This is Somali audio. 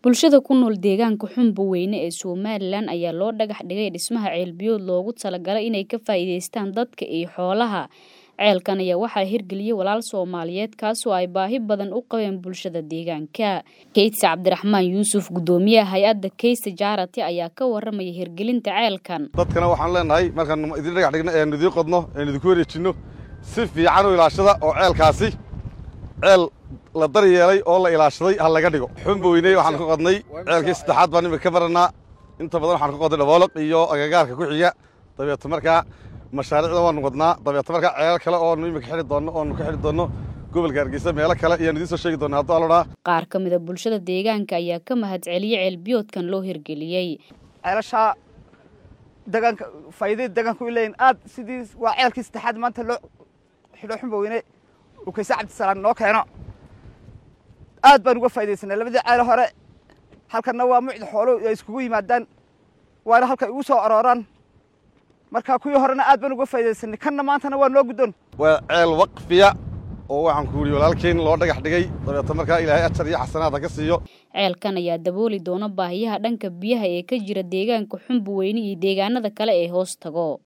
Bulshada ku nool deegaanka Xunboweyne ee Somalilan ayaa loo dhagax dhigay dhismaha ceel biyood loogu talagalay inay ka faa'iidaystaan dadka iyo xoolaha. Ceelkan ayaa waxaa hirgeliyay walaal Soomaaliyeed kaasoo ay baahi badan u qabeen bulshada deegaanka. Keydsi Cabdiraxmaan Yuusuf gudoomiyaha hay-adda Keysi Charity ayaa ka warramaya hirgelinta ceelkan. dadkana waxaan leenahay markaan idin dhagax dhigno eenu idiin qodno eenu idinku wareejinno si fiican u ilaashada oo ceelkaasi ceel la daryeelay oo la ilaashaday ha laga dhigo xunboweyne waxaan ka qodnay ceelkii saddexaad baan imika ka baranaa inta badan waxaan ka qodnay dhabooloq iyo agagaarka ku xiga dabeeto markaa mashaariicda waanu wadnaa dabeeto markaa ceelal kale oonu imika xidhi doonno oonu ka xidhi doonno gobolka hargeysa meelo kale ayaan idiin soo sheegi doonaa hadduu alodhaa Qaar ka mid a bulshada deegaanka ayaa ka mahadceliyay ceel biyoodkan loo hirgeliyey. ceelashaa deegaanka faa'iidada deegaanka u leeyihin aad sidii waa ceelkii saddexaad maanta loo xidho xunboweyne uu kayse cabdisalaam noo keeno aad baan uga faa'iidaysanay labadii ceelo hore halkanna waa mucda xooluhu ay iskugu yimaadaan waana halkay ugu soo arooraan marka kuwii horena aad baan uga faa'iidaysanay kanna maantana waa noo guddoon waa ceel waqfiya oo waxaan ku yidhi walaalkeyn loo dhagax dhigay dabeeto markaa ilaahay ajar iyo xasanaad ha ka siiyo Ceelkan ayaa dabooli doona baahiyaha dhanka biyaha ee ka jira deegaanka Xunboweyne iyo deegaanada kale ee hoos tago.